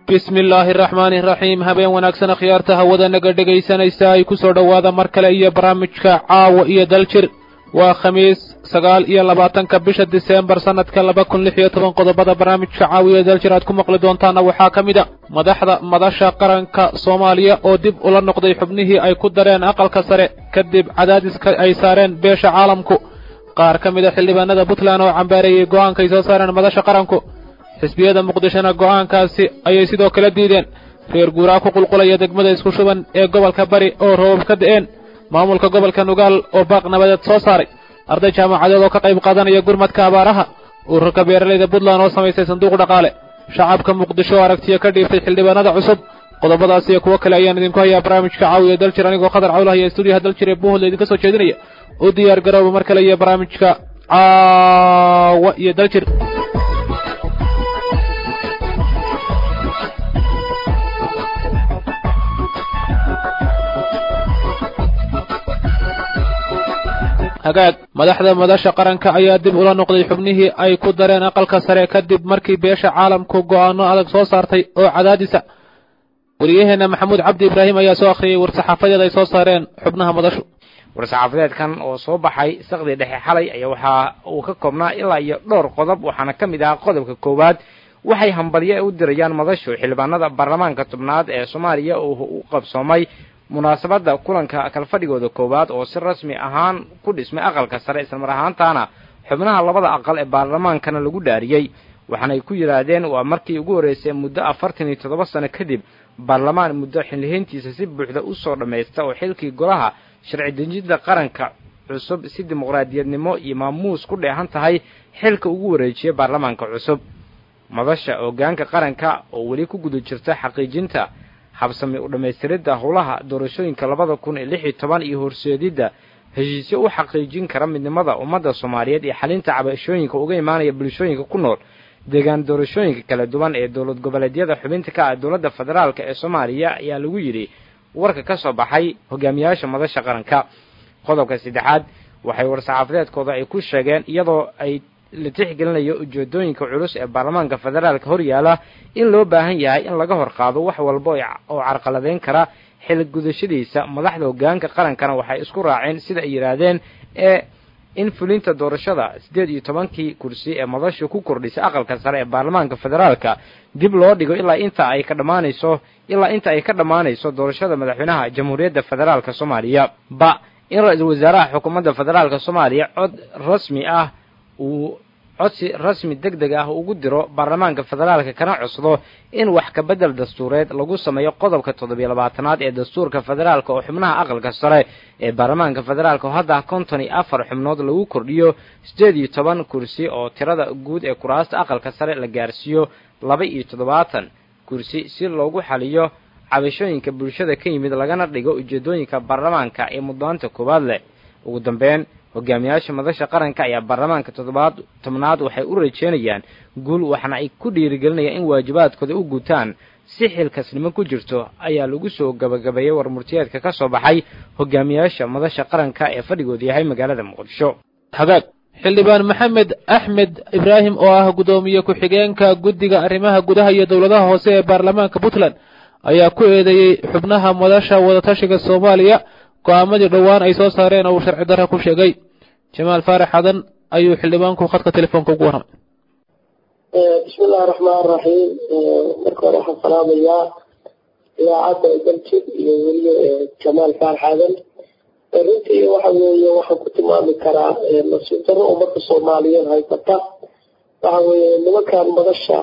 bismi illaahi araxmaani iraxiim habeen wanaagsan akhyaarta hawada naga dhegaysanaysa ay ku soo dhowaada mar kale iyo barnaamijka caawa iyo daljir waa khamiis sagaal iyo labaatanka bisha diseembar sannadka laba kun lix iyo toban qodobada barnaamijka caawa iyo daljir aad ku maqli doontaana waxaa ka mid a madaxda madasha qaranka soomaaliya oo dib ula noqday xubnihii ay ku dareen aqalka sare kadib cadaadiska ay saareen beesha caalamku qaar ka mid a xildhibaanada puntland oo cambaareeyey go'aanka ay soo saareen madasha qaranku xisbiyada muqdishona go'aankaasi ayay sidoo kale diideen reer guuraa ku qulqulaya degmada isku shuban ee gobolka bari oo roobab ka da'een maamulka gobolka nugaal oo baaq nabadeed soo saaray arday jaamacadeed oo ka qayb qaadanaya gurmadka abaaraha ururka beeralayda puntland oo samaysay sanduuq dhaqaale shacabka muqdisho oo aragtiya ka dhiiftay xildhibaanada cusub qodobadaas iyo kuwo kale ayaan idinku hayaa barnaamijka caawiya daljir anigoo khadar cawlahaya stuudiyaha daljir ee buuhol idinka soo jeedinaya u diyaar garooba mar kale iyo barnaamijka caawa iyo daljir hagaag madaxda madasha qaranka ayaa dib ula noqday xubnihii ay ku dareen aqalka sare kadib markii beesha caalamku go'aano adag soo saartay oo cadaadisa wariyaheenna maxamuud cabdi ibraahim ayaa soo akhriyey war-saxaafadeed ay soo saareen xubnaha madashu war-saxaafadeedkan oo soo baxay saqdii dhexe xalay ayaa waxa uu ka koobnaa ilaa iyo dhowr qodob waxaana ka mid ahaa qodobka koowaad waxay hambalyo u dirayaan madashu xildhibaanada baarlamaanka tobnaad ee soomaaliya oo u qabsoomay munaasabadda kulanka kalfadhigooda koowaad oo si rasmi ahaan ku dhismay aqalka sare islamar ahaantaana xubnaha labada aqal ee baarlamaankana lagu dhaariyey waxaanay ku yidhaahdeen waa markii ugu horreysay muddo afartan iyo toddoba sano kadib baarlamaan muddo xillihayntiisa si buuxda u soo dhammaysta oo xilkii golaha sharci dejinta qaranka cusub si dimuqraadiyadnimo iyo maamuus ku dheehan tahay xilka ugu wareejiyay baarlamaanka cusub madasha hoggaanka qaranka oo weli ku guda jirta xaqiijinta habsami u dhammaystiridda howlaha doorashooyinka labada kun iyo lix iyo toban iyo horseedidda heshiisyo u xaqiijin kara midnimada ummadda soomaaliyeed iyo xalinta cabashooyinka uga imaanaya bulshooyinka ku nool deegaan doorashooyinka kala duwan ee dowlad goboleedyada xubinta ka ah dowladda federaalk ee soomaaliya ayaa lagu yidhi warka ka soo baxay hogaamiyaasha madasha qaranka qodobka saddexaad waxay war-saxaafadeedkooda ay ku sheegeen iyadoo ay la tixgelinayo ujeedooyinka culus ee baarlamaanka federaalka hor yaala in loo baahan yahay in laga hor qaado wax walba oo carqaladeyn kara xil gudashadiisa madaxda hoggaanka qarankana waxay isku raaceen sida ay yidhaahdeen ee in fulinta doorashada siddeed iyo tobankii kursi ee madashu ku kordhisay aqalka sare ee baarlamaanka federaalka dib loo dhigo ilaa inta ay ka dhammaanayso ilaa inta ay ka dhammaanayso doorashada madaxweynaha jamhuuriyadda federaalka soomaaliya ba in ra-iisul wasaaraha xukuumadda federaalka soomaaliya cod rasmi ah uu codsi rasmi deg deg ah ugu diro baarlamaanka federaalka kana codsado in wax ka beddel dastuureed lagu sameeyo qodobka toddobiyo labaatanaad ee dastuurka federaalka oo xubnaha aqalka sare ee baarlamaanka federaalka oo hadda konton iyo afar xubnood lagu kordhiyo siddeed iyo toban kursi oo tirada guud ee kuraasta aqalka sare la gaarsiiyo laba iyo toddobaatan kursi si loogu xaliyo cabashooyinka bulshada ka yimid lagana dhigo ujeedooyinka baarlamaanka ee muddaanta koowaad leh ugu dambeyn hogaamiyaasha madasha qaranka ayaa baarlamaanka toddobaad tobnaad waxay u rajeynayaan guul waxaana ay ku dhiirigelinayaan in waajibaadkooda u gutaan si xilkasnimo ku jirto ayaa lagu soo gabagabeeyey warmurtiyeedka ka soo baxay hogaamiyaasha madasha qaranka ee fadhigooda yahay magaalada muqdisho hagaag xildhibaan maxamed axmed ibraahim oo ah guddoomiye ku-xigeenka guddiga arrimaha gudaha iyo dowladaha hoose ee baarlamaanka puntland ayaa ku eedeeyey xubnaha madasha wadatashiga soomaaliya go'aamadii dhowaan ay soo saareen oo uu sharci darra ku sheegay jamaal faarax xadan ayuu xildhibaanku khadka telefoonka ugu warramay bismi illahi raxmaan raxiim marka hore waxaan salaamayaa idaacadda daljid iyo weliba jamaal faarax xadan runtii waxa weeye waxaan ku tilmaami karaa nasiib darro ummadda soomaaliyeed haysata waxa weeye nimankan madasha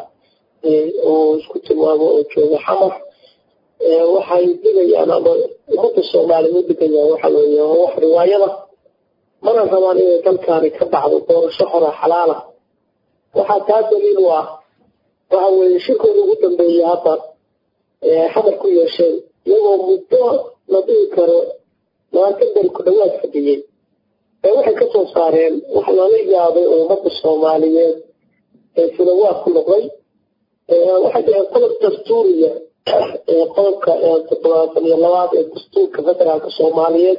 oo isku tilmaamo oo jooga xamar waxay digayaan ama ummadda soomaaliya u digayaan waxa weeye wax riwaayada mana rabaan inay dalkaani ka baxdo doorasho hora xalaala waxaa taa daliil u ah waxa weeye shirkooda ugu dambeeyey hadda xamar ku yeesheen iyagoo muddo la dhihi karo labaatan beri ku dhawaad fadhiyey ee waxay ka soo saareen wax lala yaabay oo ummadda soomaaliyeed ee filawaad ku noqday waxay dhaheen qodob dastuuriya qodobka toddobaatan iyo labaad ee dastuurka federaalka soomaaliyeed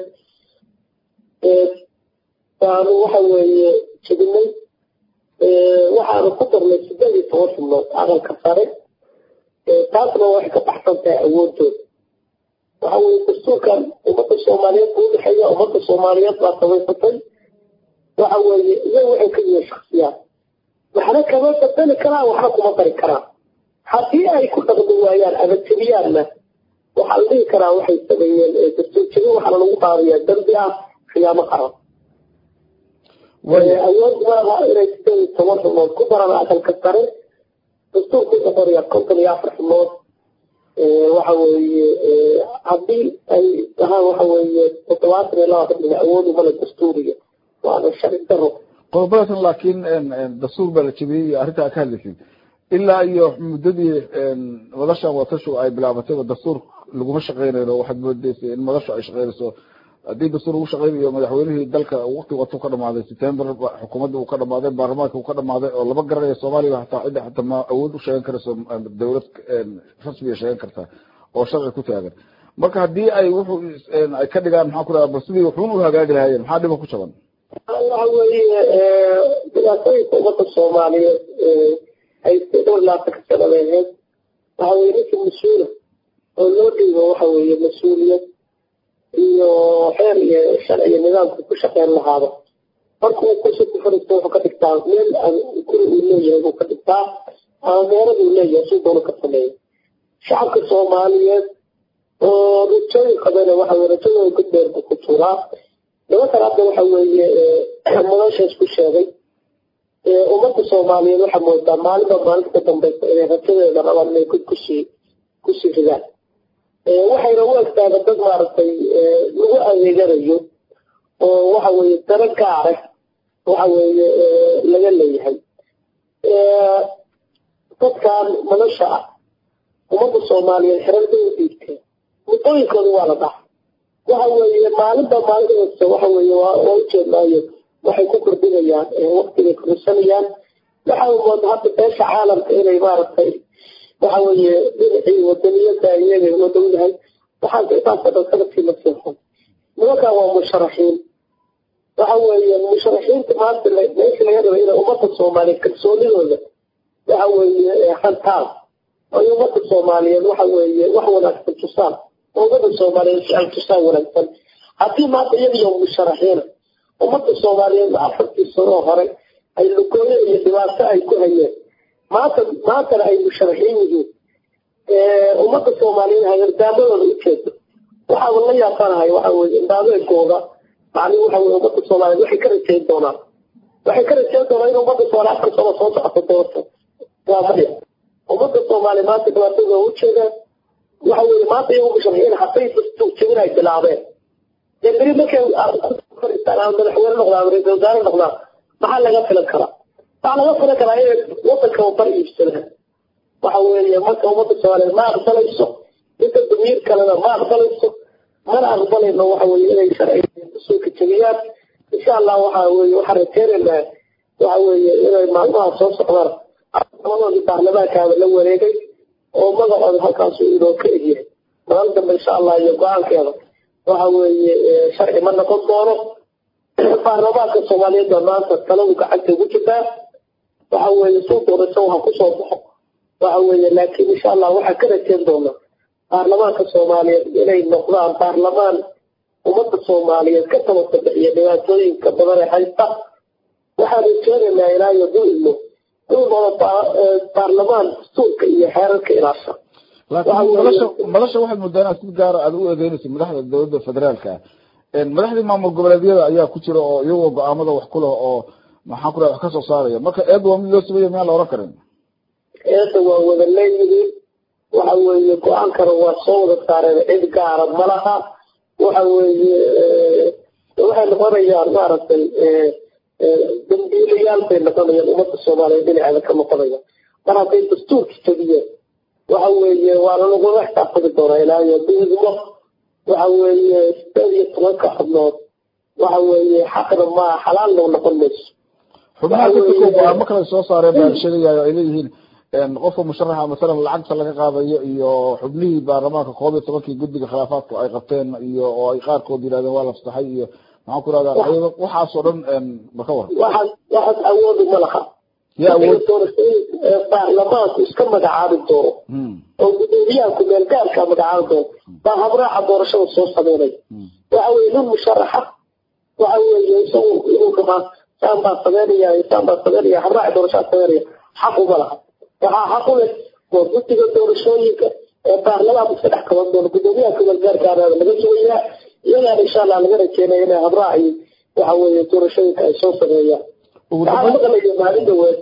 baanu waxa weeye jebinay waxaanu ku darnay sideed iyo toban xubnood aqalka sare taasna waxay ka baxsan tahay awoodooda waxa weye dastuurkan ummadda soomaaliyeed buu udhexeeya ummadda soomaaliyeed baa samaysatay waxa weeye iyaga waxay ka yihiin shaksiyaad waxna kama badali karaan waxna kuma dari karaan haddii ay ku dhaqmi waayaan ama jebiyaanna waxaa la dhihi karaa waxay sameeyeen dastuur jebin waxaana lagu qaadayaa dambi ah khiyaamo qaran awood maaha inay sideed iyo toban xubnood ku daran aqalka sare dastuurku wuxuu qorayaa konton iyo afar xubnood waxa weeye haddii ay dhahaan waxa weeye toddobaatan iyo laba xubnood awood umale dastuuriga waana sharci daro qodobadaasna laakiin dastuur baa la jebiyey iyo arrintaa ka hadlaysid ilaa iyo muddadii madashan watashu ay bilaabatayba dastuur laguma shaqeynayno waxaad moodeysay in madashu ay shaqeynayso haddii dastuur lagu shaqeynayo madaxweynihii dalka waqti watu ka dhamaaday september xukuumadda uu ka dhamaaday baarlamaanka uu ka dhamaaday oo lama garanayo soomaaliya hataa cidda hataa ma awood u sheegan karayso dawlad rasmiga sheegan kartaa oo sharci ku taagan marka haddii ay wuxuu ay ka dhigaan maxaa ku dhaha bal sidii wuxuun u hagaagi lahaayeen maxaa dhiba ku jaban waxa weeye dhibaatooyinka ummadda soomaaliyeed haystay dhowr laatanka sanada ahayd waxa weye ninka mas-uula oo loo dhiibo waxa weeye mas-uuliyad iyo xeer iyo sharci iyo nidaamka ku shaqeyn lahaado markuu kursi ku fariisto wuxuu ka dhigtaa meel guri uu leeyahay buu ka dhigtaa ama meelada uu leeyahay suu doona ka sameeya shacabka soomaaliyeed oo rajooyin qabana waxa weye rajadooda gudbeer buu ku tuuraa nimankan hadda waxa weeye madashaas ku sheegay ummadda soomaaliyeed waxaa moodaa maalinba maalinta ka dambaysa inay rajadeeda rabaan inay kusii kusii ridaan waxayna u egtaaba dad maaragtay lagu adeeganayo oo waxa weeye daro gaare waxa weeye laga leeyahay dadkan madasha ah ummadda soomaaliyeed xirarda u dhiibteen muddooyinkooda waa la dhaca waxa weeye maalinba maalinta kasta waxa weeye waa ujeednaayo waxay ku kordhinayaan waqtigay kordhisanayaan waxa mooda hadda beesha caalamka inay maaragtay waxa weeye dhinacii wadaniyada iyaga la dhowdahay waxaan intaasoo dhan sanadkii la seexan nimankan waa musharaxiin waxa weeye musharaxiinta maanta meesha laga raba inay ummadda soomaaliyeed kalsoonidooda waxa weeye hantaan ay ummadda soomaaliyeed waxa weeye wax wanaagsan tusaan ummadda soomaaliyeed si ay tusaan wanaagsan haddii maanta iyadiyo musharaxiina ummadda soomaaliyeed afartii sanoo hore ay lugooyo iyo dhibaato ay ku hayeen maanta maantana ay musharaxiin yihiin ummadda soomaaliyeed hagardaammadooda ujeedo waxaaba la yaabanahay waxa weye indhaameedkooda macni waxa weye ummadda soomaaliyeed waxay ka rajayn doonaan waxay ka rajayn doonaan in ummadda soomaaliyeed afar sano soo socoto doorto waa maya ummadda soomaaliyeed maanta dhibaatadooda ujeedaan waxa weye maanta iyagu musharaxiin hadday jabin ay bilaabeen dee beri markay fadhiistaan ama madaxweyne noqdaan ama ra-isul wasaare noqdaan maxaa laga filan karaa waxaa laga filan karaa inay wadanka bar iibsadaan waxa weeye marka ummadda soomaaliyeed ma aqbalayso inta damiir kalena ma aqbalayso mana aqbalayno waxa weye inay sharciga usuulka jabiyaan insha allah waxa weye waxaan rajeynaynaa waxa weeye inay maalmaha soo socdaan labadoodii baarlamaankaaba la wareegay oo magacooda halkaasu inoo ka egyahay maalin dambe insha allah iyo go-aankeeda waxa weeye sharci ma noqon doono baarlamaanka soomaaliyeed baa maanta taladu gacanta ugu jirtaa waxa weeye suu doorasho waxa kusoo baxo waxa weeye laakiin insha allah waxaa ka rajeyn doonaa baarlamaanka soomaaliyeed inay noqdaan baarlamaan ummadda soomaaliyeed ka tabasabixiya dhibaatooyinka badan ee haysta waxaan rajeynaynaa ilaa iyo duilmo inuu noqdo baarlamaan dastuurka iyo xeerarka ilaasha laakiin madasha madasha waxaad moodaa inaad si gaara aad u eedeynayso madaxda dowladda federaalka madaxdii maamul goboleedyada ayaa ku jira oo iyagoo go-aamada wax ku leh oo maxaan ku dhaha wax ka soo saaraya marka eedda waa mid loo sameeya miyaan la oran karin eedda waa wada leeyihiin waxa weeye go-aankana waa soo wada saareen cid gaara malaha waxa weeye waxay noqonayaan maaragtay dambiilayaal bay noqonayaan ummadda soomaaliyeed dhinaceeda ka noqonaya mar hadday dastuurka jabiyeen waxa weeye waana lagula xisaabtami doonaa ilaa iyo duudmo waxa weeye sideed iyo tobanka xubnood waxa weeye xaqna ma xalaalna noqon mayso xubnaha katirka go-aamo kale soo saareen baa sheegayayo ay leeyihiin qofka musharaxa masalan lacagta laga qaadayo iyo xubnihii baarlamaanka koob iyo tobankii guddiga khilaafaadku ay qabteen iyo oo ay qaarkood yidhahdeen waa la fasaxay iyo maxaan ku rahdaa waxaasoo dhan ma ka war waxaas waxaas awoodu ma laha yaa awood doorashooyinka ee baarlamaanku iska magacaabi doono oo gudoomiyaha ku-meel gaarka magacaabi doono baa habraaca doorashada soo sameynay waxa weye nin musharaxa waxa weeye isagu inuu dhamaa saan baa sameynaya saan baa sameynaya habraaca doorashada sameynaya xaq uma laha waxaa xaq u leh waa guddiga doorashooyinka ee baarlamaanku iska dhex kaban doono gudoomiyaha ku-meel gaarkaana laga sugayaa iyagaana insha allah laga rajeynaya inay habraaci waxa weeye doorashooyinka ay soo sameeyaan ugu waxaa dambeyn maqlaya maalin dhaweed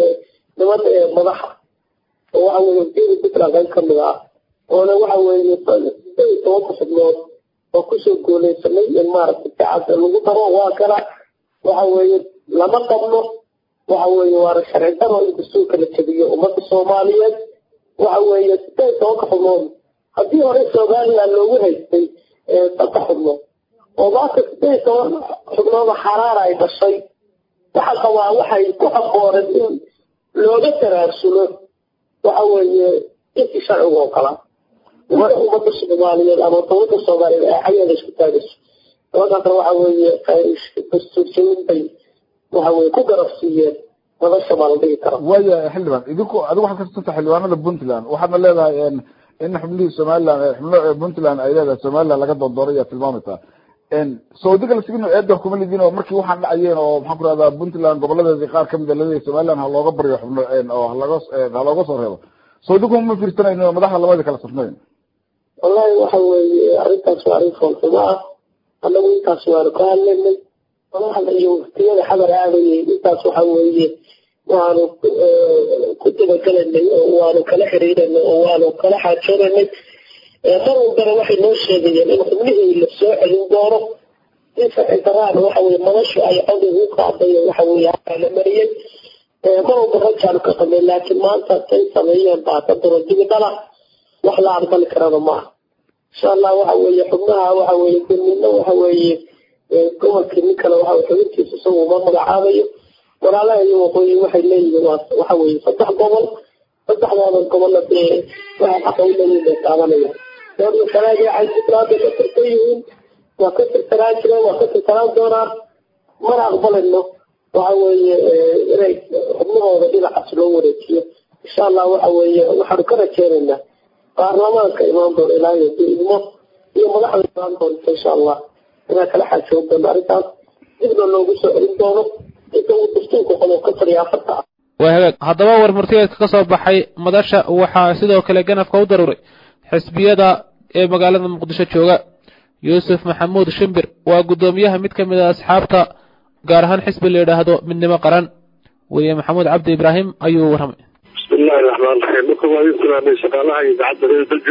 niman ee madaxa oo waxa weeye wasiiri puntland qayb ka mid ah oona waxa weeye sideed iyo tobanka xubnood oo kusoo guuleysanay in maaragtay gacanta lagu daro waa kana waxa weeye lama qabno waxa weeye waana sharci daro in dastuurka la jabiyo ummadda soomaaliyeed waxa weeye sideed iyo tobanka xubnood haddii hore somaliland loogu haystay ee saddex xubnood oo maanta sideed iyo toban xubnood oo xaraara ay dhashay waxaa qabaa waxay ku habbooneen in looga taraarsulo waxa weeye intii sharciga oo kala inta ummadda soomaaliyeed ama dowladda soomaaliyeed ay xayaada isku taagayso dabadaasna waxa weeye dastuurjawin bay waxa weye ku garab siiyeen madasha baa la dhigi karaa waaya xildhibaan idinku adigu waxaad ka tirsantaa xildhibaanada puntland waxaadna leedahay en in xubnihii somaliland ee xubno ee puntland ay leedahay somaliland laga doondooray ayaa tilmaamaysaa en sacuudiga lasigino eeda kuma lidin oo markii waxaan dhacayeen oo maxaan ku rahdaa puntland goboladeedii qaar kamid a laleeyahay somaliland ha looga baryo xubno en oo halaga ha looga soo reebo sacuudigu ma fiirsanayno oo madaxda labadii kala safnayn wallahi waxa weeye arrintaas waa arrin foolxumo ah annagu intaas waanu ka hadlaynay madaxda iyo waktiyada xadar aadayay intaas waxa weeye waanu ku- eh, ku dabagelaynay oo waanu kala xiriiranay oo waanu kala xaajoonanay Eh, mar walbana waxay noo sheegayeen in xubnihii la soo celin doono in sharci daraana waxa weye madashu ay cod ugu qaadayo waxa weye halkaa la mariyey Eh, mar walba rajaanu ka qabnay laakiin maanta say sameeyeen baa ka duro dibi dhala wax la aqbali karana maaha insha allah waxa weeye xubnaha waxa weeye gurmidna waxa weeye eh, gobolkii nin kale waxa weye xubintiisa isagu uma magacaabayo walaalaha iyo waqooyi waxay leeyihiin waa waxa weeye saddex gobol saddexdooda gobolla dee waxay xaqa u leeyihiin bay taabanayaan doorna sanaag waxay puntland bay ka tirsan yihiin waa ka tirsanaan jireen waa ka tirsanaan doonaan mana aqbalayno waxa weeye eh, inay xubnahooda dhinacaas loo wareejiyo insha allah waxa weeye waxaanu ka rajeynaynaa baarlamaanka imaan doona ilaahay hadduu idmo iyo madaxda imaan doonta insha allah inaan kala xaajoon doono arrintaas dibna loogu soo celin doono inta uu dastuurka qodob ka fadhiya afarta ah waa hagaag haddaba war murtiyeedka ka soo baxay madasha waxaa sidoo kale ganafka u daruuray xisbiyada ee magaalada muqdisho jooga yuusuf maxamuud shimbir waa guddoomiyaha mid ka mid a asxaabta gaar ahaan xisbi la yidhaahdo midnimo qaran weliye maxamuud cabdi ibraahim ayuu warramay بسم الله الرحمن الرحيم marka waa idin salaamay shaqaalaha idaacadda reer dalji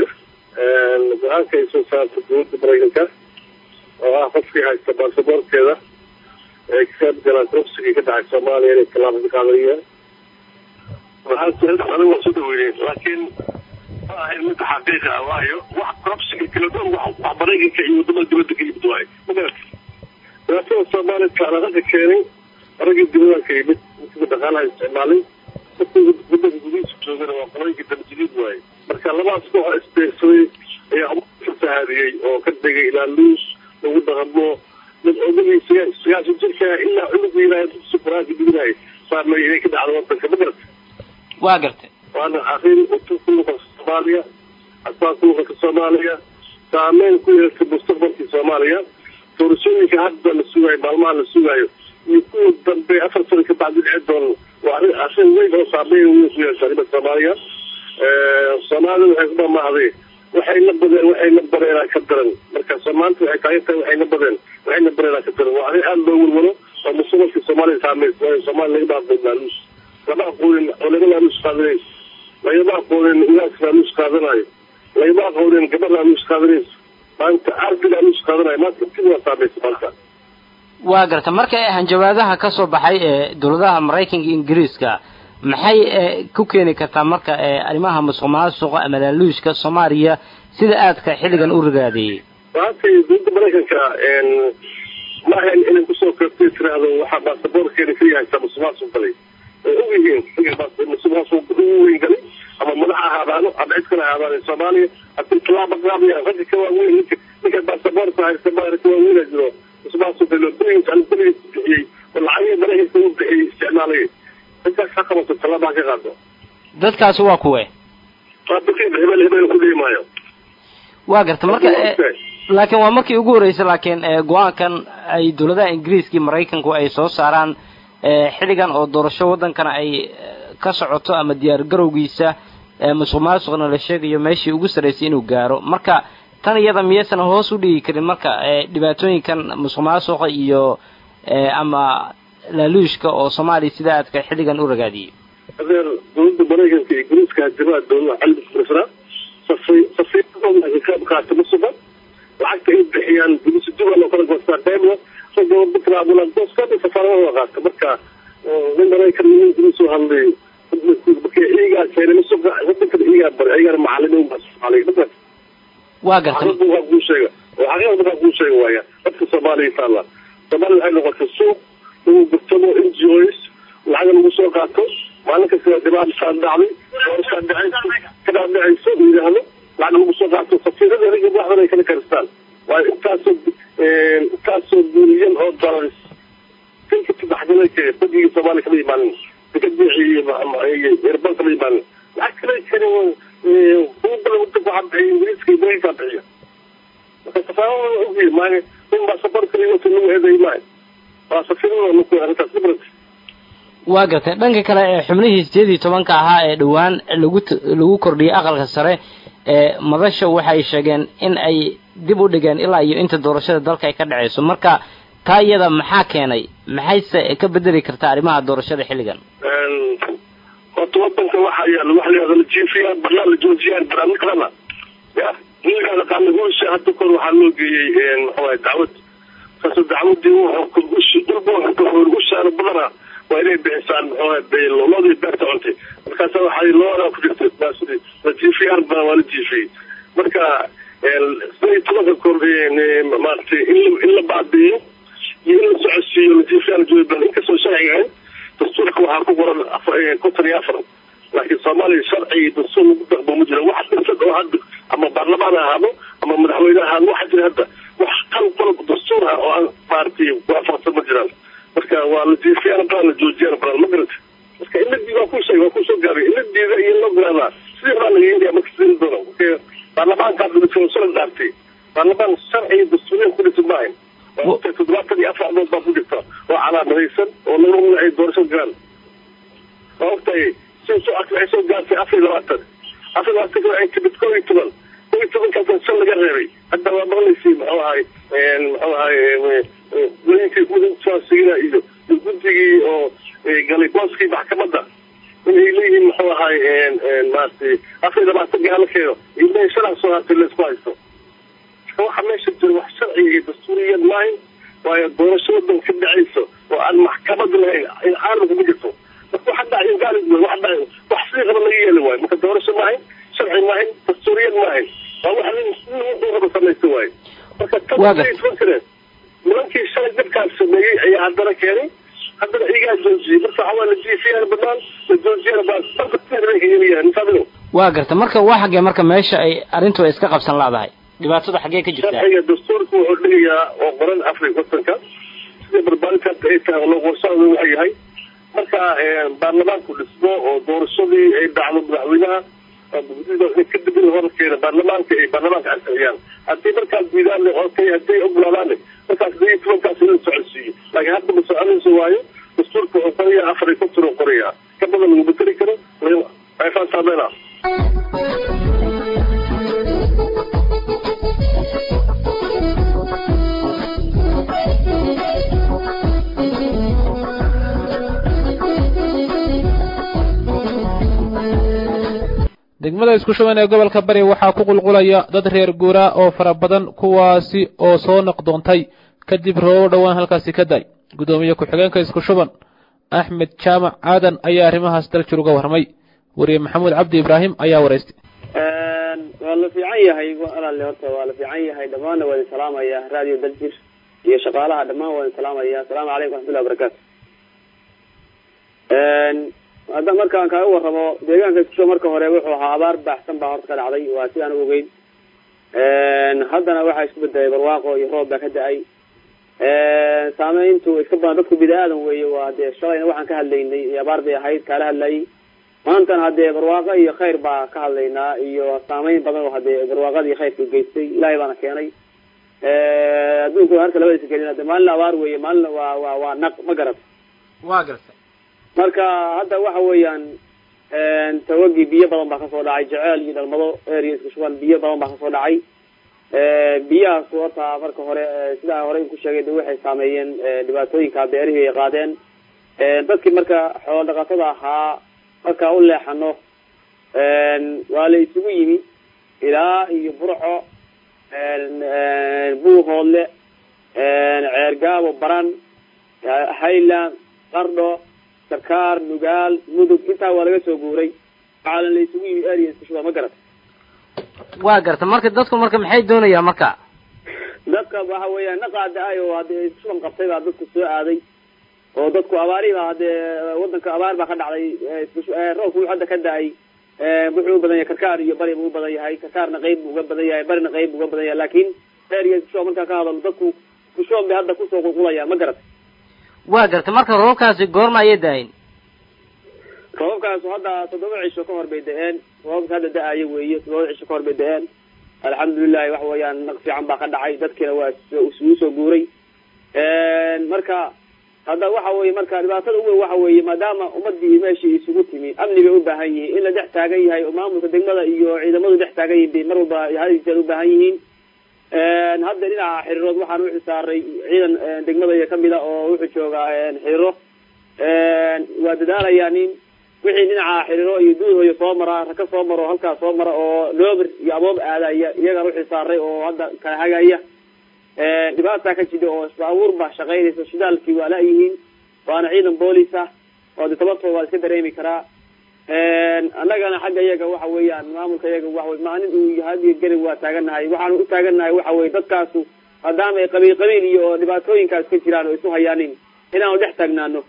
go-aanka ay soo saartay dowladda maraykanka oo ah qofkii haysta baasaboorkeeda ee ka qayb galaan robsigii ka dhacay soomaaliya inay tallaabo ka qaadayaan waxaan anigu waa soo dhaweynay laakiin ma ahayn mid xaqiiqa ah waayo wax robsiga kala dhan wax wax maraykanka iyo wadamada dibadda ka yimid waayo magarata dhibaatada soomaaliya taalaaqada keenay raggii dibadaan ka yimid intii dhaqaalaha isticmaalay dadka waddanka gudihiisa joogana waa qolooyinka damjidiid waaye marka labadaas koox isbeegsaday ayaa ka fahaadiyey oo ka degay ilaa luus lagu dhaqamo mid odagii sagaashan jirka ilaa cunugu ilaahay dugsi qur-aanka diginahay saarmay inay ka dhacdo wadanka ma garata waa gartay waana arrin utub ku noqota soomaaliya asbaa ku noqota soomaaliya saameyn ku yeelta mustaqbalkii soomaaliya doorashooyinka hadda la sugaayo maalmaha la sugaayo iyo kuwa dambe afar sano ka bacdi dhici doona waa arrin arrin weyn oo saameyn weyn ku yeesha arrimaha soomaaliya soomaalida waxay ku dhamaaday waxay la badeen waxay la bareenaa ka daran marka maanta waxay taagan tahay waxay la badeen waxay la bareenaa ka daran waa arrin aada loo walwalo oo mustaqbalkii soomaaliya saameys waayo soomaaliya laga dhaafay laaluus lama aqoonin culamo laaluus qaadanayso lagama aqoonin ilaas laaluus qaadanayo lagama aqoonin gabar laaluus qaadanayso maanta ardi laaluus qaadanayo maanta intiba waa saamaysa maanta waa garta marka hanjabaadaha ka soo baxay ee dowladaha maraykanka iyo ingiriiska maxay ee, ku keeni kartaa marka ee, arrimaha musuq maasuqa ama laaluushka soomaaliya sida aadka xilligan u rigaadeeyey maanta dowladda maraykanka ma ahayn inay kusoo koobtay tiraahdo waxaa baasaboorkeeda ka yahay sa musuqmaasuq galay way og yihiin musuqmaasuq ugu weyn galay ama madax ahaadaano ama cid kale ahaadaan soomaaliya haddii tallaaba qaadayaan ragga ka waaweyn ninka ninka baasaboorka haysta maara ka waaweyna jiro musuqmaasuq galo berigiis aan berigiis bixiyey oo lacagihii maraykanka uu bixiyey isticmaalay intaas ha qabato tallaabaa ka qaado dadkaasi waa kuwe waa dadkii hebel hebel ku dhihi maayo waa garta marka laakiin waa markii ugu horreysay laakiin go-aankan ay dowladaha ingiriiska iyo maraykanku ay soo saaraan xilligan oo doorasho waddankana ay ka socoto ama diyaar garowgiisa musuq maasuqna la sheegayo meeshii ugu sarraysay inuu gaaro marka tan iyada miyaysan hoos u dhigi karin marka dhibaatooyinkan musuq maasuqa iyo ama laaluushka oo soomaaliya sida aadka xilligan u ragaadiyey adeer dowladda maraykanka iyo ingiriiska hajabaa dowladaha cilmi kurisnaa safay safiiradooda ka qayb qaata musuqa lacagta ay bixiyaan bulisi duban oo kala goostaa qaybna ragga buntland gooskada safaaradooda qaata marka nin maraykan nin ingiriis oo hadlay marka iyagaa keenay musuqa wadankan iyagaa bari iyagana macalimiin baa soomaaliya markaas waa gartay xaqiiqda waa kuu sheega oo xaqiiqda markaa kuu sheega waaya dadka soomaaliya taalla soomaaliya waxay noqotay suuq lagu gurtamo n g os lacaga lagu soo qaato maalin kasta dhibaata saa dhacday doorashaa dhacayso kadaa dhacayso la yidhaahdo lacag lagu soo qaato safiirada ragga waxdan ay kala karistaan waayo intaasoo intaasoo bilyan oo dollars dilka sadexdana kee badgii soomaaliya kama imaanin dekadii erbal kama imaanin lacag kale kani hubala wadanka waxaa bixiya ingiriiska iyo maraykankaa bixiya marka safaarada ogiye maayo in baa safar kaliya wata lagu eeday maayo waa safiirada laku arrintaas khibrad waa gartay dhanka kale ee xubnihii sideed iyo tobanka ahaa ee dhowaan lagu lagu kordhiyey aqalka sare ee madasha waxay sheegeen in ay dib u dhigeen ilaa iyo inta doorashada dalka ay ka dhacayso marka taa iyada maxaa keenay maxayse ka bedeli kartaa arrimaha doorashada xilligan horta wadanka waxa yaala waxa la yihahda la jiifiyaa barnaa la joojiyaan barnaamij kalena ya wiilkaada qaana guusha hadda kor waxaa loo geeyey maxawaye dacwad kaasoo dacwadii wuxuu dhulba wuxuu ushaara badana waa inay bixisaan maxawaye loodii beerta cuntay markaasa waxay loodaa ku jirtay maasudi la jiifiyaan baa waa la jiifiyey marka sida iyo tobanka kor maaragtay in in la baabi'iyo iyo in la socodsiiyo la jiifiyaan jooban inkastoo sharciga ahayn dastuurka waxaa ku qoran konton iyo afar laakiin soomaaliya sharci iyo dastuur lagu daqbo ma jiro wax dhisad oo hadda ama baarlamaan ha ahaado ama madaxweyne ha ahaado waxa jira hadda wax qal qolob dastuur ah oo aan maaragtay waafaqsan ma jiraan marka waa la jiifiyaan badan la joojiyaan badan ma garata marka in la diida waa ku sheegay waa kusoo gaabay in la diida iyo loo garaadaa sidii horaa laga yeelaya marka sidii doono marka baarlamaanka hadda shala dhaartay baarlamaan sharci iyo dastuuriyan ku dhisan maahayn toddobaatan iyo afar dood baa ku jirta oo calaamadaysan oo lagu magacay doorasho gaal waa ogtahay si waxay soo gaartay afar iyo labaatan afar iyo labaatan waxay timid koo iyo toban koo iyo tobankaas shan laga reebay hadda waa maqlaysay muxuu ahay muxuu ahay goyinkii kuwasigina iyo guddigii oo galay booskii maxkamadda inay leeyihiin muxuu ahay maaragtay afar iyo labaatan gaalkeeda iyo leeyihin shanac soo hartay laysku haysto waxa meesha jira wax sharciga iyo dastuuriyan maahayn waayo doorasho wadan ka dhacayso oo aan maxkamad lahayn in caalamka ma jirto marka waxa dhacay gaali wax dhacay wax sidii qaba laga yeeli waayo marka doorasho maahayn sharci maahayn dastuuriyan maahayn waa wax nin nin raba samaysta waayo marka tan nimankii shalay dadkaas sameeyey ayaa haddana keenay haddana iyagaa joojiyey marka waxaa waa la jiifiyaan banaan la joojiyaan baa marka bay ka yeelayahan misaabino waa garta marka waa xaggee marka meesha ay arrintu ay iska qabsan laadahay dhibaatada xaggee ka jirtaa sharciga dastuurka wuxuu dhigayaa oo qoran afrika wadanka sida barbaarinta hadda ay tahay loo qorshaada waxa yahay marka baarlamaanku dhismo oo doorashadii ay dhacdo madaxweynaha kadib in horkeena baarlamaanka ay baarlamaanka ansixiyaan haddii markaas diidaan okay hadday ogolaadaan markaas hadii tobankaas in la socodsiiyo laakiin hadda ma soconayso waayo dastuurka wuxuu qorayaa afar iyo konton uu qorayaa ka badan lagu beteli karo ayfaan saameyna degmada isku shuban ee gobolka bari waxaa ku qulqulaya dad reer guura oo fara badan kuwaasi oo soo noqdoontay kadib roobo dhowaan halkaasi ka day guddoomiye ku-xigeenka isku shuban axmed jaamac aadan ayaa arrimahaas daljir uga warramay wariye maxamuud cabdi ibraahim ayaa waraystay waa la fiican yahay walaale horta waa la fiican yahay dhammaanna waa idin salaamaya radio daljir iyo shaqaalaha dhammaan waa idin salaamaya asalaamu calaykum waxmatullahi wabarakaatu hadda markaan kaaga warramo deegaanka iskusho marka hore wuxuu ahaa abaar baaxsan baa horta ka dhacday waa sidaan u ogeyn haddana waxaa isku bedelay barwaaqo iyo roob baa ka da-ay saameyntu iska badan dadku bini aadan weeye waa dee shalayna waxaan ka hadlaynay abaar bay ahayd kaala hadlayay maantana haddee barwaaqo iyo khayr baa ka hadlaynaa iyo saameyn badan oo hadee barwaaqadii khayrka geystay ilaahay baana keenay adduunku harka labadiisa gelin hade maalina abaar weeye maalina waa waa waa naq ma garat waa gartay marka hadda waxa weeyaan tawagii biyo badan baa kasoo dhacay jeceel iyo dhalmado area isku shuban biyo badan baa kasoo dhacay biyahaas horta marka hore sidaa hore ku sheegay de waxay saameeyeen dhibaatooyinka beerihii ay qaadeen dadkii marka xoolo dhaqatada ahaa markaa u leexano waa la isugu yimi ilaa iyo burco buuhoodle ceergaabo baran highland qardho sarkaar nugaal mudug intaa waa laga soo guuray waxaana la isugu yimi area isku shuba ma garat waa gartay marka dadku marka maxay doonayaan marka dadka waxa weeyaan naqaada ay oo hadee iskuban qabtay baa dadku soo aaday oo dadku abaarihi baa hadee wadanka abaar baa ka dhacday roobku wuxuu hadda ka da-ay wuxuu u badan yahay karkaar iyo bari buu u badan yahay karkaarna qeyb buu uga badan yahay barina qeyb buu uga badan yahay laakin area iskushuba markaa ka hadalo dadku iskushuban bay hadda kusoo qulqulayaan ma garat waa gartay marka roobkaasi goorma ayay da-ayn roobabkaasu hadda toddoba cisho ka hor bay da-een roobabka hadda da-ayo weeye toddoba cisho ka hor bay da-een alxamdulilahi waxa weeyaan naq fiican baa ka dhacay dadkiina waa isugu soo guuray marka hadda waxa weye marka dhibaatada uweyn waxa weeye maadaama ummadii meeshii isugu timi amni bay ubaahan yihiin in la dhex taagan yahay oo maamulka degmada iyo ciidamadu dhex taagan yihin bay mar walba hadijeed ubaahan yihiin hadda dhinaca xiriirood waxaan u xisaaray ciidan degmada iyo kamida oo wuxuu joogaa xiriiro waa dadaalayaa nin wixii dhinaca xiriiro iyo duuhoyo soo mara raka soo maro halkaas soo mara oo loobir iyo aboob aadaya iyagaan uxisaaray oo hadda kala hagaya dhibaataa ka jida oo baabuur baa shaqaynaysa shidaalkii waa la-yihiin waana ciidan boolis ah oo de tabartooda waa iska dareemi karaa annagana xagga iyaga waxa weeyaan maamulka iyaga waxawey maalin uu hadiyo gelin waa taaganahay waxaanu u taaganahay waxa weye dadkaasu maadaama ay qabiil qabiil iyo dhibaatooyinkaas ka jiraan oo isu hayaanin inaanu dhex taagnaano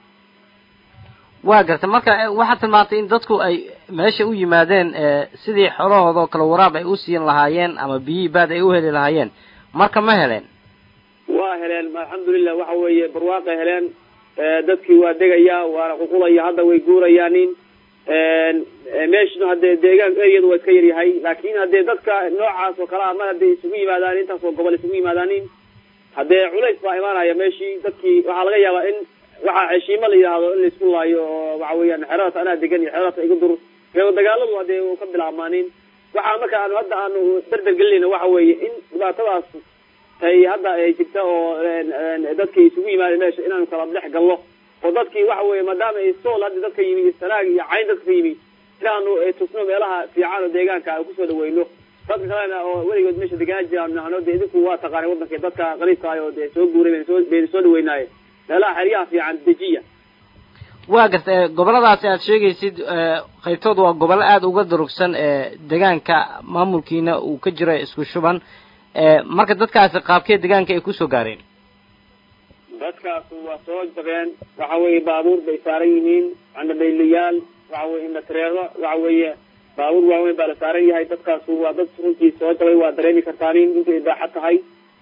waa gartay marka waxaad tilmaantay in dadku ay meesha u yimaadeen sidii xolahooda oo kale waraab ay u siin lahaayeen ama biyihii baad ay u heli lahaayeen marka ma heleen waa heleen alxamdulilah waxa weeye barwaaqay heleen dadkii waa degaya waana qulqulaya hadda way guurayaanin meeshuna hadee deegaan eriyadu waa iska yaryahay laakin hadee dadka noocaas oo kale a mar hadday isugu yimaadaan intaas oo gobol isugu yimaadaanin haddee culays baa imaanaya meeshii dadkii waxaa laga yaabaa in waxaa heshiimo la yidhaahdo in laisku laayo oo waxa weeyaan xeradaas anaa degan iyo xeradaas iga dur dagaaladu hadee u ka bilaabmaanin waxaa marka aanu hadda aanu dardar gelinayna waxa weeye in dhibaatadaas ay hadda ay jirta oo dadkii isugu yimaada meesha inaanu kala dhex galno oo dadkii waxa weye maadaama ay sool hadda dadka yimi iyo sanaag iyo cayn dadka ka yimi inaanu tusno meelaha fiican oo deegaanka aan kusoo dhaweyno dadka kalena oo weligood meesha deganaa jiraan nahno de idinku waa taqaanay wadanka dadka qariibkaay oo dee soo guuray bayna soo bayna soo dhaweynaaye meelaha xeryaha fiican dejiya waa garta goboladaasi aad sheegaysid qaybtood waa gobollo aada uga durugsan deegaanka maamulkiina uu ka jiro isku shuban marka dadkaasi qaabkee deegaanka ay kusoo gaareen dadkaasu waa soo jabeen waxa weeye baabuur bay saaran yihiin candhabaylayaal waxa weye indhatreero waxa weeye baabuur waaweyn baa la saaran yahay dadkaasu waa dad runtii soo jabay waa dareemi kartaanin intay baaxa tahay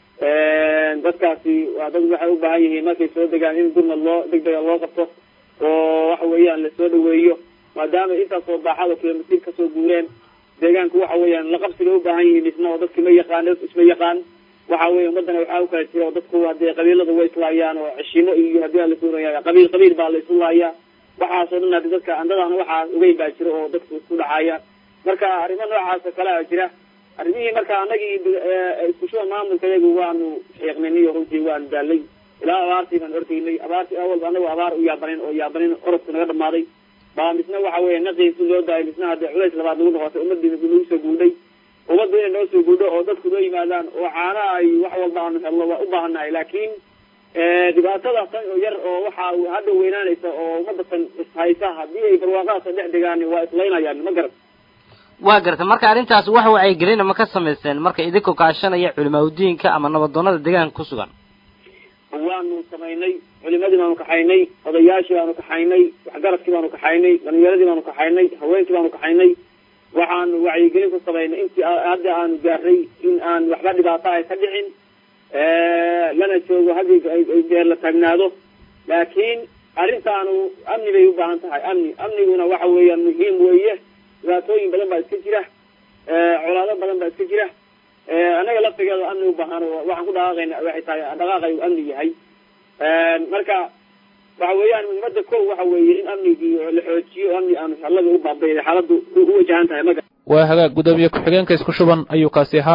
dadkaasi waa dad waxay u baahan yihiin markay soo degaan in gurmad loo degdega loo qabto oo waxa weeyaan lasoo dhaweeyo maadaama intaasoo baaxado kilomitir kasoo guureen deegaanku waxa weeyaan laqabsiga u baahan yihiin isna oo dadki ma yaqaan isma yaqaan waxa weye ummadana waxaa ukala jira oo dadku hadee qabiiladu way islaayaan oo ceshimo iyo hadii la suuraya qabiil qabiil baa la isu laaya waxaasoo dhan hadi dadka andadana waxaa ogeyn baa jira oo dadku isku dhacaya marka arrimo noocaas oo kale a jira arrimihii marka anagii iskushuba maamulka iyagu waanu xiiqniniyo runtii waanu daalay ilaa abaartii baan ordaynay abaartii awalba anagu abaar u yaabanin oo yaabanin orodku naga dhamaaday baa misna waxa weeye naqiisi loo daayay misna hadee culays labaad nagu noqotay ummadii nagu soo guudhay ummaddu inay noo soo guudho oo dadku noo yimaadaan oo caana ay wax walba aanu helno waa u baahannahay laakiin dhibaatada tan oo yar oo waxa hadda weynaanaysa oo ummadda tan ishaysa haddii ay barwaaqadaasa dhex degaan waa islaynayaan ma garan waa garta marka arrintaas wax wacyigelina ma ka samaysteen marka idinkoo kaashanaya culimaadudiinka ama nabadoonada deegaanka ku sugan waanu samaynay culimadii baanu kaxaynay odayaashii baanu kaxaynay waxgaradkii baanu kaxaynay dhalinyaradii baanu kaxaynay haweenkii baanu kaxaynay waxaanu wacyigelin ku samaynay intii hadda aanu gaarnay in aan waxba dhibaato ay ka dhicin lana joogo haddii jeer la taagnaado laakiin arrintaanu amni bay u baahan tahay amni amniguna waxa weeyaan muhiim weeye dhibaatooyin badan baa iska jira colaado badan baa iska jira annaga laftigeeda amni u baahan waxaan ku dhaqaaqayna waxay tahay dhaqaaqay uu amni yahay marka waxa weeyaan muhiimada ko waxa weeye in amnigii la xoojiyo amni aanu xalada u baabayda xaaladu u wajahan tahay maga waa hagaag gudoomiye ku-xigeenka isku shuban ayuu kaasi ahaa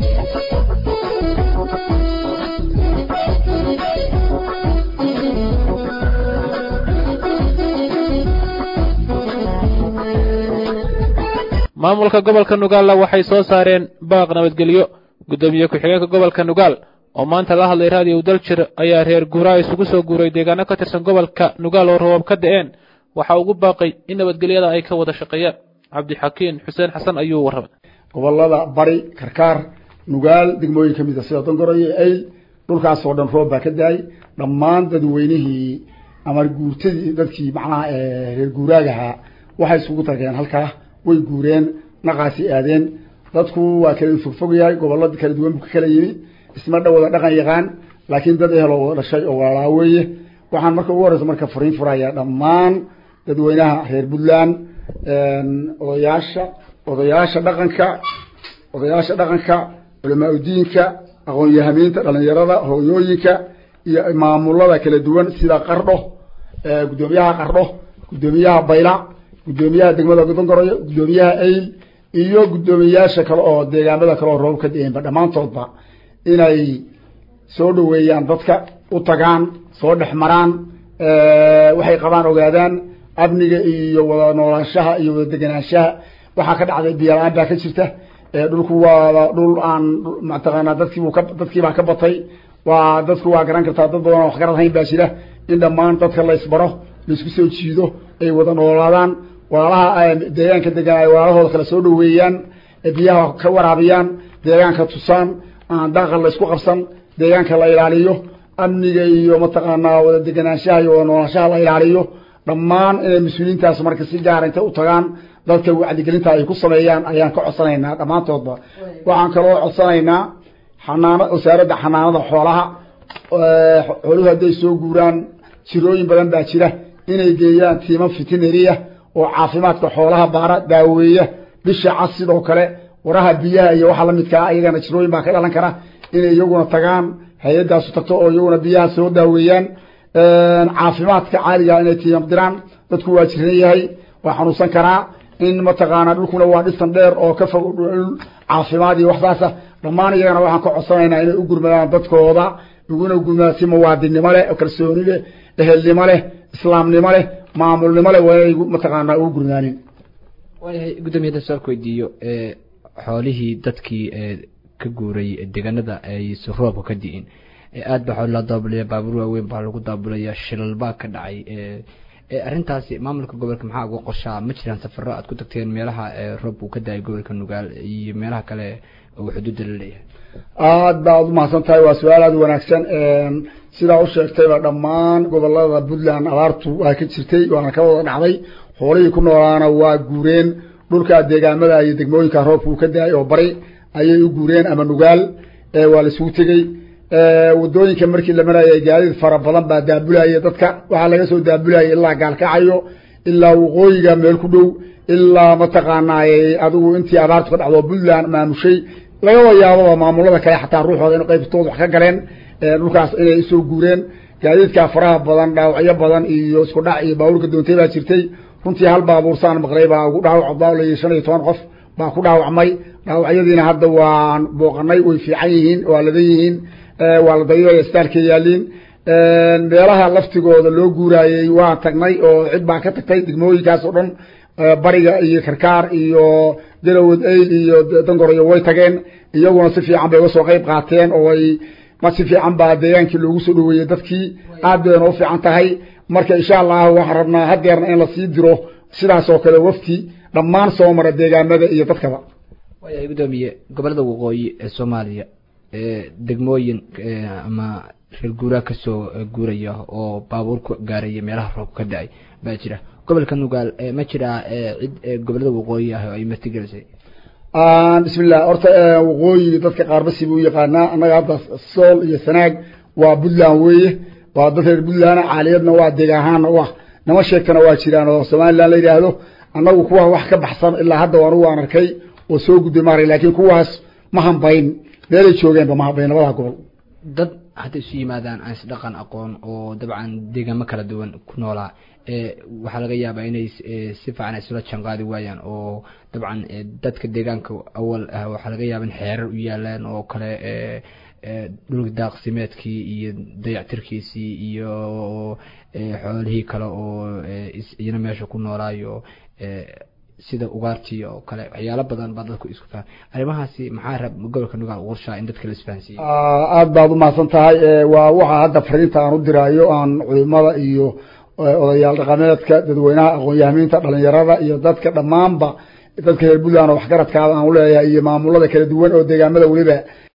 maamulka gobolka nugaalla waxay soo saareen baaq nabadgelyo gudoomiye ku-xigeenka gobolka nugaal oo maanta la hadlay raadiyow daljir ayaa reer guuraa isugu soo guuray deegaano ka tirsan gobolka nugaal oo roobab ka da-een waxa ugu baaqay in nabadgelyada ay ka wada shaqeeyaan cabdixakiin xuseen xasan ayuu warramay gobolada bari karkaar nugaal degmooyin ka mida sida dongoro iyo ayl dhulkaas oo dhan roob baa ka da-ay dhammaan dadweynihii ama guurtadii dadkii macnaha reer guuraagahaa waxay isugu tageen halkaa way guureen naqaasi aadeen dadku waa kala fogfog yahay gobollo kala duwan buu ka kala yimi isma dhawada dhaqan yaqaan laakiin dad ehel oo wada dhashay oo walaalaa weeye waxaan marka ugu horeysa marka fariin furaya dhammaan dadweynaha reer puntland odayaasha odayaasha dhaqanka odayaasha dhaqanka culamaa udiinka aqoon-yahamiinta dhalinyarada hooyooyinka iyo maamulada kala duwan sida qardho guddoomiyaha qardho guddoomiyaha bayla guddoomiyaha degmada dongoroyo guddoomiyaha ayl iyo guddoomiyayaasha kale oo deegaamada kale oo roob ka da-eenba dhammaantoodba inay soo dhaweeyaan dadka u tagaan soo dhex maraan waxay qabaan ogaadaan amniga iyo wada noolaanshaha iyo wada deganaanshaha waxaa ka dhacday biyola-aan baa ka jirta dhulku waa dhul aan mataqaanaa dadkiibu ka dadkiibaa ka batay waa dadku waa garan kartaa dad badan oo wax garad hayn baa jira in dhammaan dadka la isbaro laisku soo jiido ay wada noolaadaan walaalaha deegaanka degan ay walaalahooda kala soo dhaweeyaan biyaha ka waraabiyaan deegaanka tusaan aan daaqa la isku qabsan deegaanka la ilaaliyo amniga iyo mataqaanaa wada deganaanshaha iyo wada noolaanshaha la ilaaliyo dhammaan inay mas-uuliyiintaas marka si gaara intay u tagaan dadka wacdigelinta ay ku sameeyaan ayaan ka codsanaynaa dhammaantoodba waxaan kaloo codsanaynaa xanaana wasaaradda xanaanada xoolaha xooluhu hadday soo guuraan jirooyin badan baa jira inay geeyaan tiima fitineria oo caafimaadka xoolaha baara daaweeya bisha cas sidoo kale waraha biyaha iyo waxa lamidkaa ayagana jirooyin baa ka dhalan kara inay iyaguna tagaan hay-adaasu tagto oo iyaguna biyaha soo daaweeyaan caafimaadka caaliga inay tiimam diraan dadku waa jiran yahay waa xanuunsan karaa in mataqaanaa dhulkuna waa dhisan dheer oo ka fog dhul caafimaad iyo waxsaasa dhammaan iyagana waxaan ka codsanaynaa inay u gurmadaan dadkooda uguna gurmadaan si muwaadinnimo leh oo kalsooni leh ehelnimo leh islaamnimo leh maamulnimo leh waa inay mataqaanaa ugu gurmadaanin waayahay guddoomiye hadan su-aal ku weydiiyo xoolihii dadkii ka guuray deegaanada aysan roobka ka di'in aad baa xool loo daabulaya baabuur waaweyn baa lagu daabulaya shilal baa ka dhacay arrintaasi maamulka gobolka maxaa uga qorshaa ma jiraan safaro aad ku tagteen meelaha roob uu ka daayay gobolka nugaal iyo meelaha kale uu xuduudda la leeyahay aad baad umahadsan tahay waa su-aal aada wanaagsan sidaa u sheegtayba dhammaan gobolada puntland abaartu waa ka jirtay waana ka wada dhacday xoolihii ku noolaana waa guureen dhulka deegaamada iyo degmooyinka roobka uu ka daayay oo bari ayay u guureen ama nugaal waa laisugu tegey wadooyinka markii la marayay gaadiid fara badan baa daabulaya dadka waxaa laga soo daabulaya ilaa gaalkacayo ilaa waqooyiga meel ku dhow ilaa mataqaanaaye adigu intii abaartu ka dhacdo puntland maamushay lagaba yaababa maamulada kale xataa ruuxooda in qaybtooda wax ka galeen dhulkaas inay usoo guureen gaadiidkaa faraha badan dhaawacyo badan iyo isku dhac iyo baabuurka doontay baa jirtay runtii hal baabuursaan maqlay baa ugu dhaawac baalay shan iyo toban qof baa ku dhaawacmay dhaawacyadiina hadda waan booqanay way fiican yihiin waa ladan yihiin waa la dayooya staalka yaaliin meelaha laftigooda loo guuraayey waa tagnay oo cid baa ka tagtay degmooyinkaas oo dhan bariga iyo karkaar iyo galowad ayl iyo dangoroyo way tageen iyaguna si fiican bay uga soo qeyb qaateen oo ay ma si fiican baa deegaankii loogu soo dhaweeyey dadkii aad bayna u fiican tahay marka insha allahu waxaan rabnaa hadeerna in lasii diro sidaas oo kale wafti dhammaan soo mara deegaamada iyo dadkaba waayahay guddoomiye gobolada waqooyi ee soomaaliya degmooyin ama reer guuraa kasoo guuraya oo baabuur ku gaaraya meelaha roobka ka da-ay baa jira gobolka nugaal ma jiraa cid gobolada waqooyi ah oo ay martigelisay bismillah horta waqooyi dadka qaarbasi buu yaqaanaa annaga hadda sool iyo sanaag waa puntland weeye waa dad reer puntland caaliyadna waa deeg ahaana u ah nama sheegtana waa jiraan oo somaliland la yidhaahdo annagu kuwa wax ka baxsan ilaa hadda anugu aan arkay oo soo gudbay maarag laakiin kuwaas ma hambayn meelay joogeenba ma hambayn labada gobol dad hadda isu yimaadaan aan isdhaqan aqoon oo dabcan deegaamo kala duwan ku noolaa waxaa laga yaabaa inay si fiican isula janqaadi waayaan oo dabcan dadka deegaanka awal ah waxaa laga yaaba in xeerar u yaalaan oo kale dhul daaqsimeedkii iyo dayactirkiisii iyo xoolihii kale oo iyana meesha ku noolaayo sida ugaartii oo kale waxyaalo badan baa dadku isku fahan arrimahaasi maxaa rab gobolka nugaal qorshaa in dadka la isfahansiiyo aada baad umahadsan tahay waa waxaa hadda fariinta aan u diraayo aan culimada iyo odayaal dhaqameedka dadweynaha aqoon-yahamiinta dhalinyarada iyo dadka dhammaanba dadka reer puntland oo waxgaradkaada aan uleeyahay iyo maamulada kala duwan oo deegaamada weliba